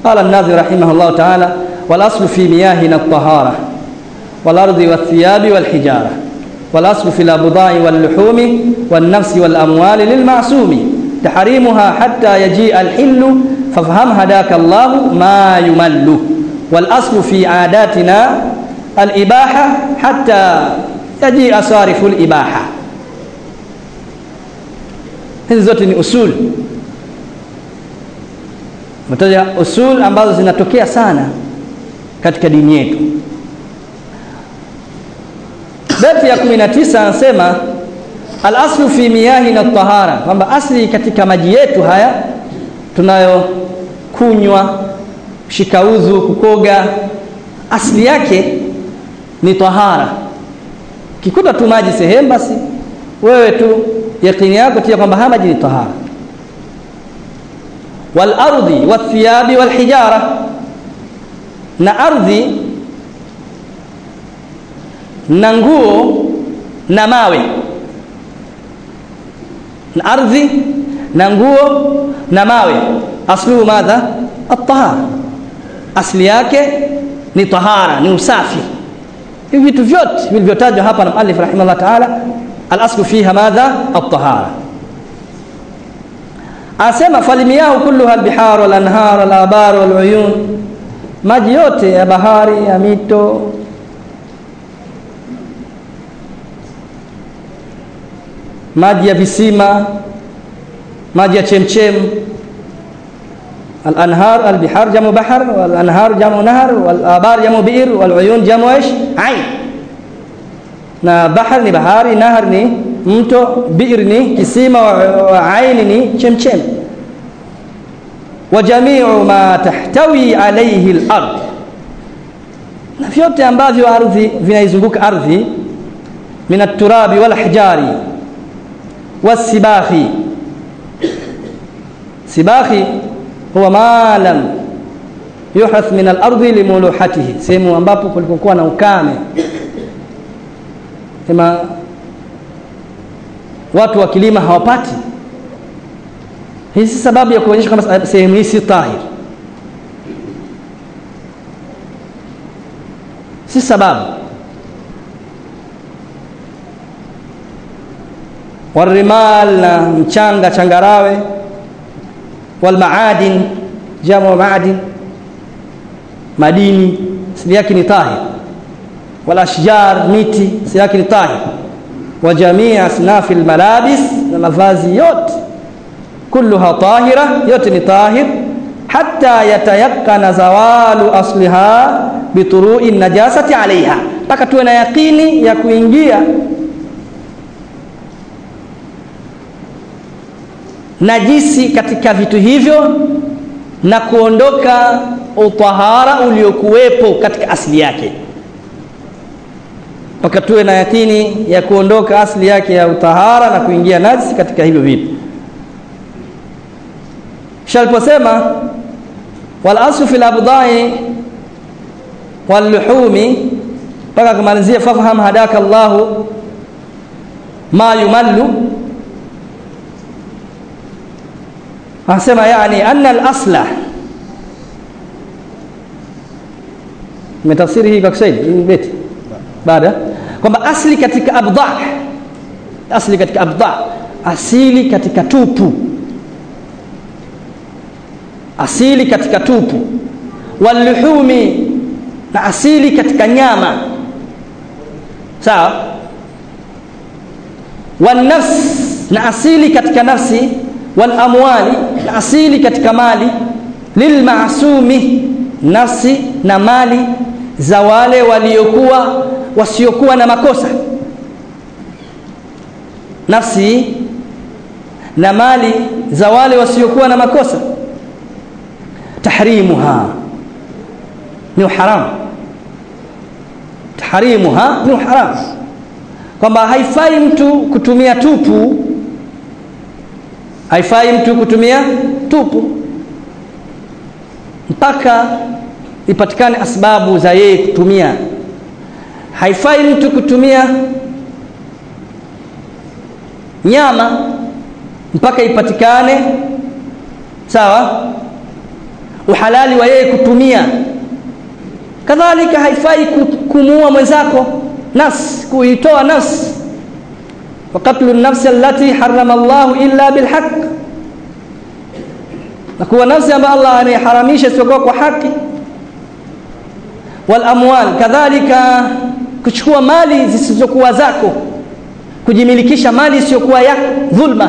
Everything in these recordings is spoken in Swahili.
قال الناظر رحمه الله تعالى والأصل في مياهنا الطهارة والأرض والثياب والحجارة والأصل في الأبضاع واللحوم والنفس والأموال للمعصوم تحريمها حتى يجيء الحل فافهم هداك الله ما يمل والأصل في عاداتنا الإباحة حتى يجيء صارف الإباحة hizi zote ni usul mataja usul ambazo zinatokea sana katika dini yetu beti ya 19 anasema alaslu fi miyahina tahara kwamba asli katika maji yetu haya tunayokunywa shikauzu kukoga asli yake ni tahara kikuta tu maji sehemu basi wewe tu yakini yako tia kwamba haya maji ni tahara wal ardi wathiyabi wal hijara na ardhi na nguo na mawe na ardhi na nguo na mawe asluhu madha at-tahara asli yake ni tahara ni usafi hivi vitu vyote vilivyotajwa hapa na muallif rahimahullah ta'ala al-aslu fiha madha at-tahara asema falimiyahu kulluha al-bihar wal-anhar wal-abar wal-uyun maji yote ya bahari ya mito maji ya visima maji ya chemchem الانهار البحار جمع بحر والانهار جمع نهر والابار جمع بئر والعيون جمع ايش عين na bahar ni bahari nahar ni mto bi'r ni kisima wa aini ni chemchem wa jami'u ma tahtawi alayhi al-ard na vyote ambavyo ardhi vinaizunguka ardhi min at-turabi wal ahjari was-sibahi sibahi huwa ma lam yuhath min al-ardi limuluhatihi sehemu ambapo kulikokuwa na ukame sema watu wa kilima hawapati hii si sababu ya kuonyesha kwamba sehemu hii si tahir si sababu warimal na mchanga changarawe walmaadin jamu maadin madini asili yake ni tahir والاشجار miti asili yake ni tahir wa jamii asnafi almalabis na mavazi yote kulluha tahira yote ni tahir hatta yatayakkana zawalu asliha bituru'i najasati alaiha mpaka tuwe na yakini ya kuingia najisi katika vitu hivyo na kuondoka utahara uliokuwepo katika asili yake mpaka tuwe na yakini ya kuondoka asili yake ya utahara na kuingia najisi katika hivyo vitu shaliposema wal aslu fil abdai wal luhumi mpaka kumalizia fafham hadaka Allahu ma yumallu anasema yani anna al asla metafsiri hii kwa Kiswahili beti baada kwamba asli katika abda asli katika abda asili katika tupu asili katika tupu waluhumi na asili katika nyama sawa wanafs na asili katika nafsi walamwali na asili katika mali lilmasumi nafsi na mali za wale waliokuwa wasiokuwa na makosa nafsi na mali za wale wasiokuwa na makosa tahrimuha ni haramu tahrimuha ni haramu kwamba haifai mtu kutumia tupu haifai mtu kutumia tupu mpaka ipatikane asbabu za yeye kutumia haifai mtu kutumia nyama mpaka ipatikane sawa uhalali wa yeye kutumia kadhalika haifai kumuua mwenzako nafsi kuitoa nafsi wa qatlu nafsi allati harrama Allah illa bilhaq na kuwa nafsi ambayo Allah ameharamisha isipokuwa kwa haki wal amwal kadhalika kuchukua mali zisizokuwa zako kujimilikisha mali isiyokuwa ya dhulma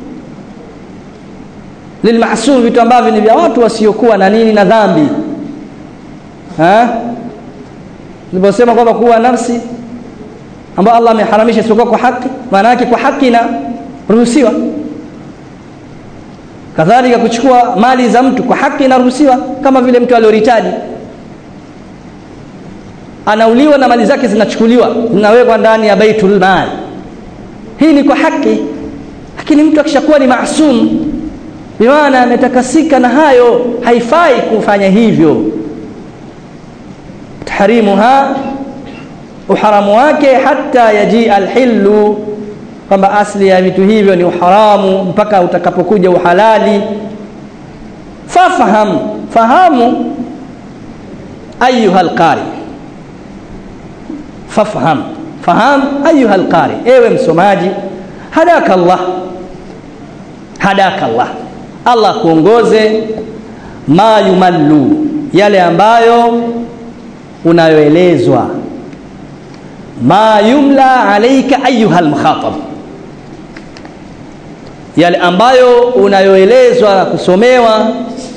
lilmahsum vitu ambavyo ni vya watu wasiokuwa na nini na dhambi ha niliposema kwamba kuwa nafsi ambayo Allah ameharamisha isipokuwa kwa haki maana yake kwa haki na ruhusiwa kadhalika kuchukua mali za mtu kwa haki inaruhusiwa kama vile mtu alioritaji anauliwa na mali zake zinachukuliwa zinawekwa ndani ya baitul mal hii ni kwa haki lakini mtu akishakuwa ni maasum bimaana ametakasika na hayo haifai kufanya hivyo tahrimuha uharamu wake hata yaji alhillu kwamba asli ya vitu hivyo ni uharamu mpaka utakapokuja uhalali fafaham fahamu ayuha alqari fafham faham ayuha alqari ewe msomaji hadaka Allah hadaka Allah Allah kuongoze ma yumallu yale ambayo unayoelezwa ma yumla alayka ayuha almukhatab yale ambayo unayoelezwa na kusomewa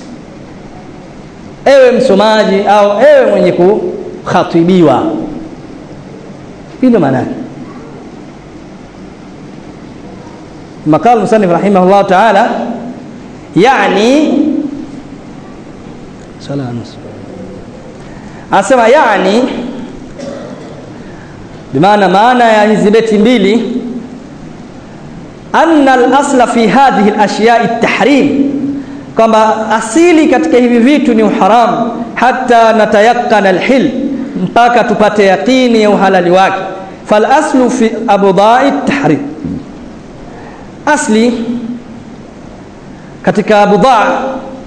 ewe msomaji au ewe mwenye kukhatibiwa hilo maana yake مقال المصنف رحمه الله تعالى يعني صلاة نصف anasema yani bimaana maana ya hizi beti mbili anna al-asla fi hadhihi al-ashya'i at-tahrim kwamba asili katika hivi vitu ni uharamu hata natayakana al-hil mpaka tupate yaqini ya uhalali wake fal aslu fi abdai at-tahrim asli katika budha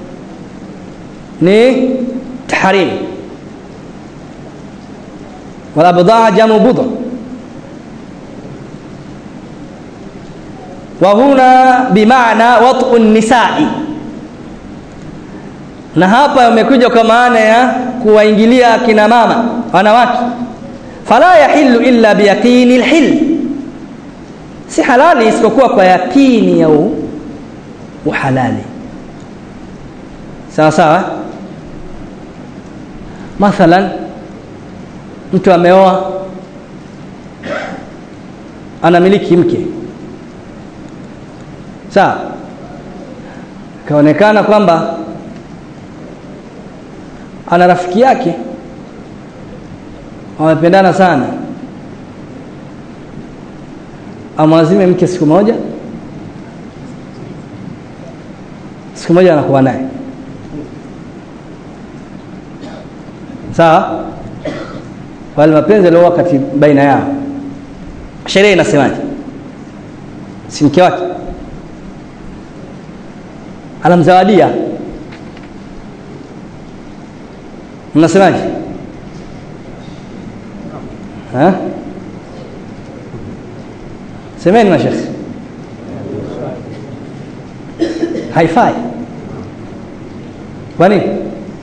ni tahrim wala budha jamu budha wa huna bimaana wat'u nisai na hapa umekuja kwa maana ya kuwaingilia kina mama wanawake fala yahillu illa biyaqini alhil si halali isipokuwa kwa yakini ya uhalali sawa sawa mathalan mtu ameoa anamiliki mke sawa kaonekana kwamba ana rafiki yake wamependana sana amwazime mke siku moja siku moja anakuwa naye sawa wale mapenzi yalio wakati baina yao sheria inasemaje si mke wake anamzawadia mnasemaje ha semeni mashekhi haifai kwa nini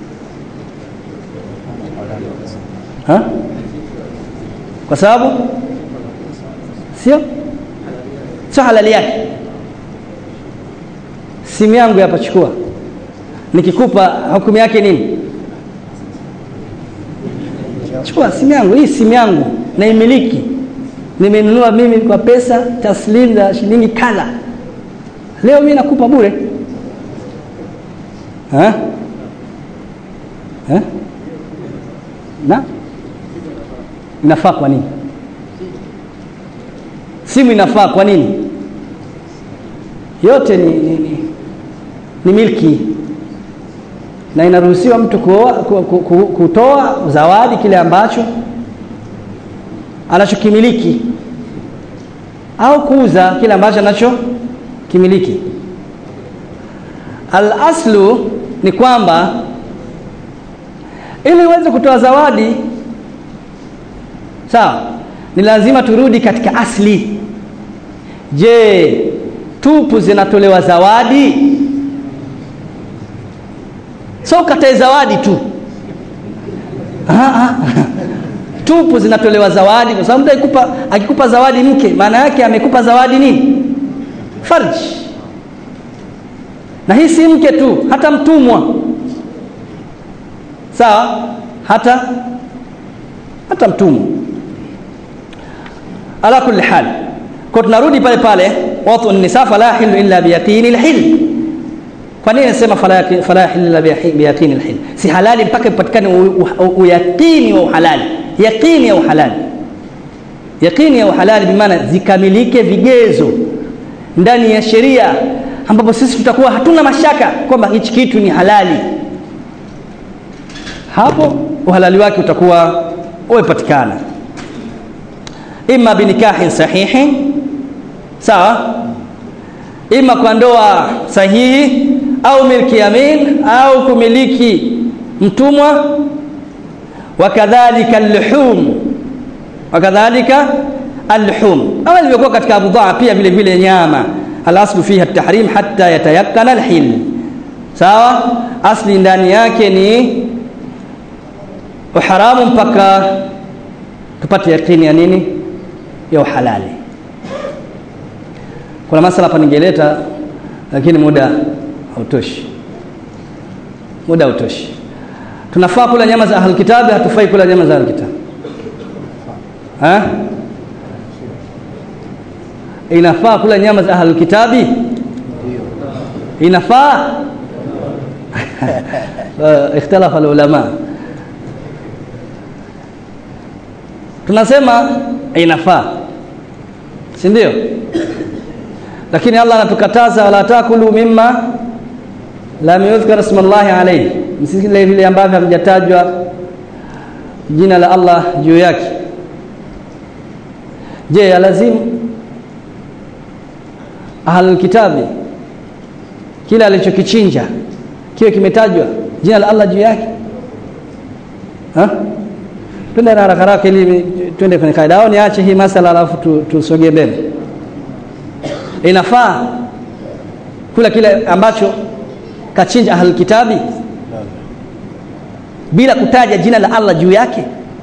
ha kwa sababu sio sio halali yake simu yangu hapa chukua nikikupa hukumu yake nini chukua simu yangu hii simu yangu naimiliki nimenunua mimi kwa pesa taslim za shilingi kala leo mimi nakupa bure ha? Ha? na inafaa kwa nini simu inafaa kwa nini yote ni, ni, ni, ni milki na inaruhusiwa mtu kuoa, ku, ku, ku, kutoa zawadi kile ambacho anachokimiliki au kuuza kile ambacho anachokimiliki al-aslu ni kwamba ili uweze kutoa zawadi sawa ni lazima turudi katika asli je tupu zinatolewa zawadi so katae zawadi tu Aha. tupu zinatolewa zawadi kwa sababu mtu akikupa, akikupa zawadi mke maana yake amekupa zawadi nini farji na hii si mke tu hata mtumwa sawa hata hata mtumwa ala kulli hal kwa tunarudi pale pale watu nisa fala hilu illa biyaqini alhil kwa nini nasema fala fala hilu illa biyaqini alhil si halali mpaka ipatikane uyaqini wa uhalali yaqini ya uhalali yaqini ya uhalali bimaana zikamilike vigezo ndani ya sheria ambapo sisi tutakuwa hatuna mashaka kwamba hichi kitu ni halali hapo uhalali wake utakuwa umepatikana imma binikahin sahihi sawa ima kwa ndoa sahihi au milki yamin au kumiliki mtumwa wakadhalika alluhum wakadhalika alluhum kama ilivyokuwa katika abudhaa pia vile vile nyama alaslu fiha tahrim hatta yatayakkana alhil sawa asli ndani yake ni uharamu mpaka tupate yakini ya nini ya uhalali kuna masala hapa ningeleta lakini muda hautoshi muda hautoshi tunafaa kula nyama za ahlul kitabi hatufai kula nyama za ahlul kitabi ha inafaa kula nyama za ahlul kitabi inafaa ikhtalafa ulama tunasema inafaa si ndio lakini Allah anatukataza wala takulu mimma lam yuzkar isma Allah alayhi msile vile ambavyo havijatajwa jina la Allah juu yake je ya lazimu ahlul kitabi kila alichokichinja kiwe kimetajwa jina la Allah juu yake ha twende na haraka haraka ili twende kwenye kaida au niache hii masala alafu tusogee mbele inafaa kula kile ambacho kachinja ahlul kitabi bila kutaja jina la Allah juu yake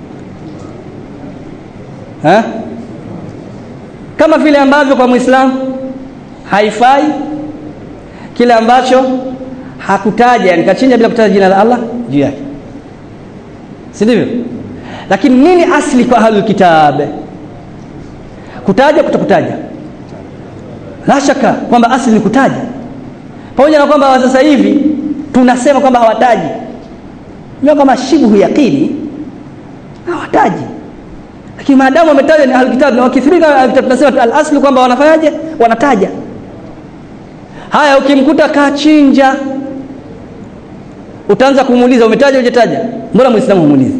ha? kama vile ambavyo kwa muislamu haifai kile ambacho hakutaja yani kachinja bila kutaja jina la Allah juu yake si ndivyo lakini nini asli kwa ahlul kitab kutaja kutokutaja la shaka kwamba asli ni kutaja pamoja na kwamba sasa hivi tunasema kwamba hawataji ndio kama shibhu yaqini hawataji lakini maadamu wametaja ni ahlul kitab na wakithirika ahlul kitab tunasema al asli kwamba wanafanyaje wanataja haya ukimkuta kachinja utaanza kumuuliza umetaja hujataja mbona muislamu humuulizi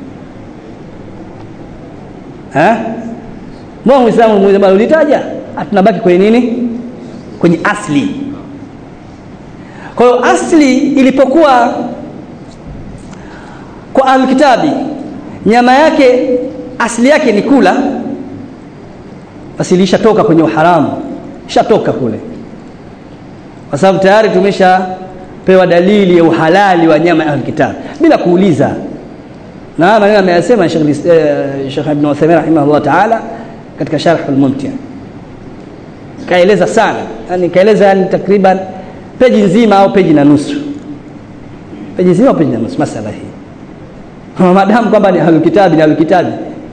eh mbona muislamu humuuliza bali ulitaja tunabaki kwenye nini kwenye asli kwa hiyo asli ilipokuwa kwa alkitabi nyama yake asli yake ni kula basi ilishatoka kwenye uharamu ishatoka kule kwa sababu tayari tumeshapewa dalili ya uhalali wa nyama ya alkitab bila kuuliza na maneno ameyasema Sheikh eh, Sheikh Ibn Uthaymeen rahimahullah ta'ala katika Sharh al-Mumti' kaeleza sana yani kaeleza yani takriban peji nzima au peji na nusu peji nzima au peji na nusu masala hii maadamu kwamba ni ahlul kitabi ni ahlul kitabi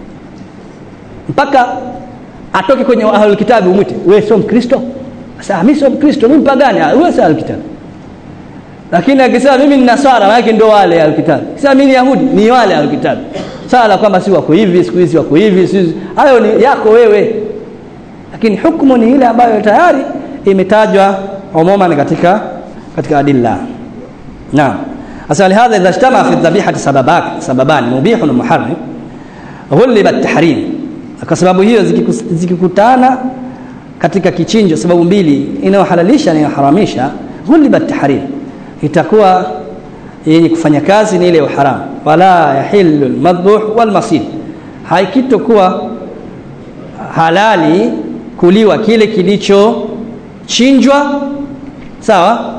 mpaka atoke kwenye ahlul kitabi umwite wewe sio mkristo sasa mimi sio mkristo mimi mpagani wewe sio ahlul kitabi lakini akisema mimi ni nasara maana ndio wale ahlul kitabi sasa mimi ni yahudi ni wale ahlul kitabi sala kwamba si wako hivi siku hizi wako hivi si hayo ni yako wewe lakini hukumu ni ile ambayo tayari imetajwa umuman katika katika adilla naam asa lihadha idha ijtama fi dhabihati sababak sababan mubihun wa muharrim ghuliba at-tahrim kwa sababu hiyo zikikutana katika kichinjo sababu mbili inayohalalisha na inayoharamisha ghuliba at-tahrim itakuwa yenye kufanya kazi ni ile ya haramu wala yahillu almadhbuh walmasid haikitokuwa halali kuliwa kile kilichochinjwa sawa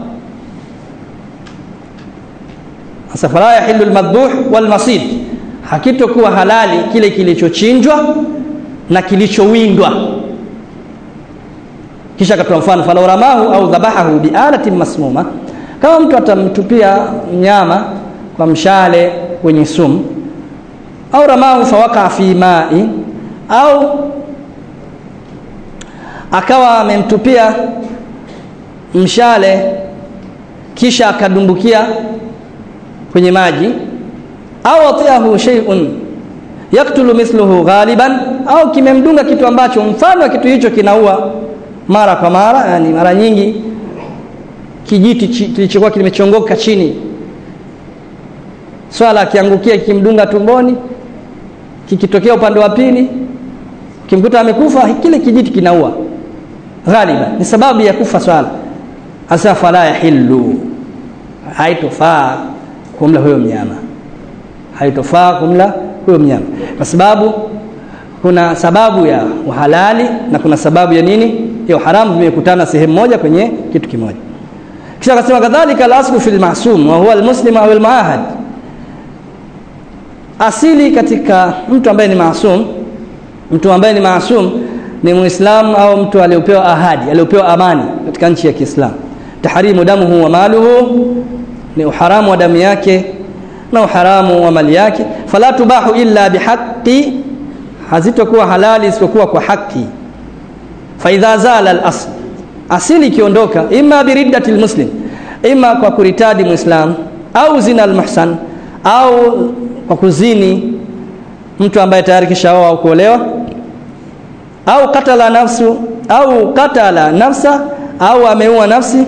sasa fala yahillu almadhbuh walmasid hakitokuwa halali kile kilichochinjwa na kilichowindwa kisha akatoa mfano falau ramahu au dhabahahu bialatin masmuma kama mtu atamtupia mnyama kwa mshale wenye sumu au ramahu fawaka fi mai au akawa amemtupia mshale kisha akadumbukia kwenye maji au atiahu shay'un yaktulu mithluhu ghaliban au kimemdunga kitu ambacho mfano wa kitu hicho kinaua mara kwa mara yani mara nyingi kijiti kilichokuwa kimechongoka chini swala akiangukia kikimdunga tumboni kikitokea upande wa pili kimkuta amekufa kile kijiti kinaua ghaliba ni sababu ya kufa swala asa fala yahillu haitofaa kumla huyo mnyama haitofaa kumla huyo mnyama kwa sababu kuna sababu ya uhalali na kuna sababu ya nini ya haramu vimekutana sehemu moja kwenye kitu kimoja kisha akasema kadhalika al-aslu fil ma'sum wa huwa al-muslim au al-muahad asili katika mtu ambaye ni maasum mtu ambaye ni maasum ni muislamu au mtu aliyopewa ahadi aliyopewa amani katika nchi ya Kiislamu tahrimu damuhu wa maluhu ni uharamu wa damu yake na uharamu wa mali yake fala tubahu illa bihaqqi hazitokuwa halali isipokuwa kwa haki fa idha zala al-asl asili ikiondoka imma biriddati muslim imma kwa kuritadi muislam au zina al-muhsan au kwa kuzini mtu ambaye tayari kishaoa au kuolewa au katala nafsu au katala nafsa au ameua nafsi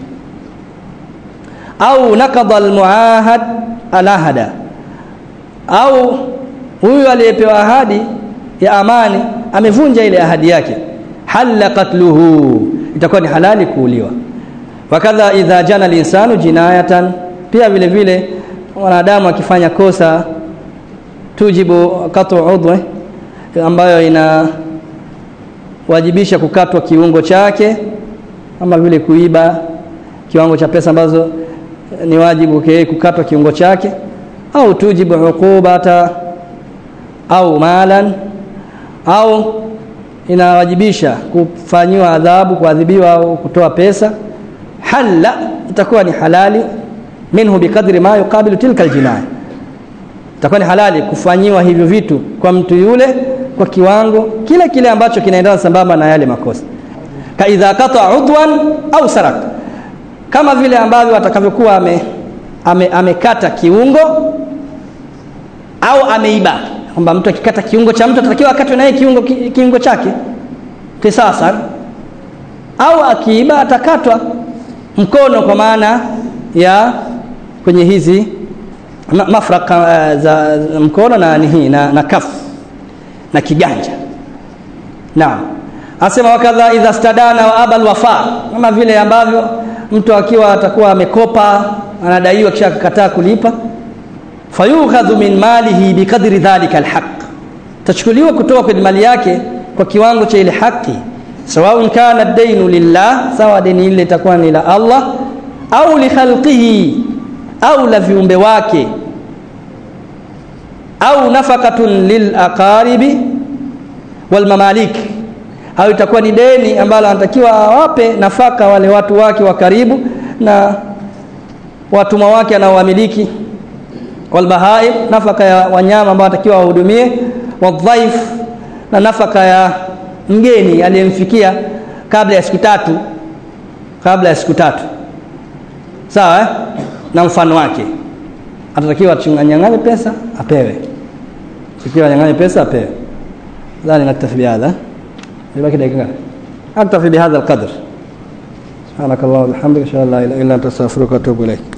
au nakadha almuahad alahada au huyu aliyepewa ahadi ya amani amevunja ile ahadi yake halla qatluhu itakuwa ni halali kuuliwa wakadha idha jana linsanu jinayatan pia vile vile wanadamu akifanya kosa tujibu qat'u udhwe ambayo ina wajibisha kukatwa kiungo chake kama vile kuiba kiwango cha pesa ambazo ni wajibu okay, kukatwa kiungo chake au tujibu uqubata au malan au inawajibisha kufanyiwa adhabu kuadhibiwa au kutoa pesa halla itakuwa ni halali minhu bikadri ma yuqabilu tilka aljinaya itakuwa ni halali kufanyiwa hivyo vitu kwa mtu yule kwa kiwango kile kile ambacho kinaendana sambamba na yale makosa ka idha qata udwan au sarak kama vile ambavyo atakavyokuwa ame, ame, amekata kiungo au ameiba kwamba mtu akikata kiungo cha mtu atatakiwa akatwe naye kiungo ki, kiungo chake kisasa au akiiba atakatwa mkono kwa maana ya kwenye hizi ma, mafraka uh, za, za mkono na nihi na, na kafu na kiganja naam asema wakadha idha stadana wa abal wafa kama vile ambavyo mtu akiwa atakuwa amekopa anadaiwa kisha akakataa kulipa fayukhadhu min malihi biqadri dhalika alhaq tachukuliwa kutoka kwenye mali yake kwa kiwango cha ile haki sawaun kana dainu lillah sawa deni ile itakuwa ni la Allah au li khalqihi au la viumbe wake au nafaqatun lil aqaribi wal mamalik au itakuwa ni deni ambalo anatakiwa awape nafaka wale watu wake wa karibu na watumwa wake anaowamiliki walbahaim nafaka ya wanyama ambao anatakiwa wahudumie wadhaif na nafaka ya mgeni aliyemfikia kabla ya siku tatu kabla ya siku tatu sawa eh? na mfano wake atatakiwa achanganye pesa apewe sikiwa anyang'anye pesa apewe dhani naktafi bihadha ibaki dakika ngapi aktafi bihadha alqadr سبحانك اللهم وبحمدك اشهد ان لا اله الا انت استغفرك واتوب اليك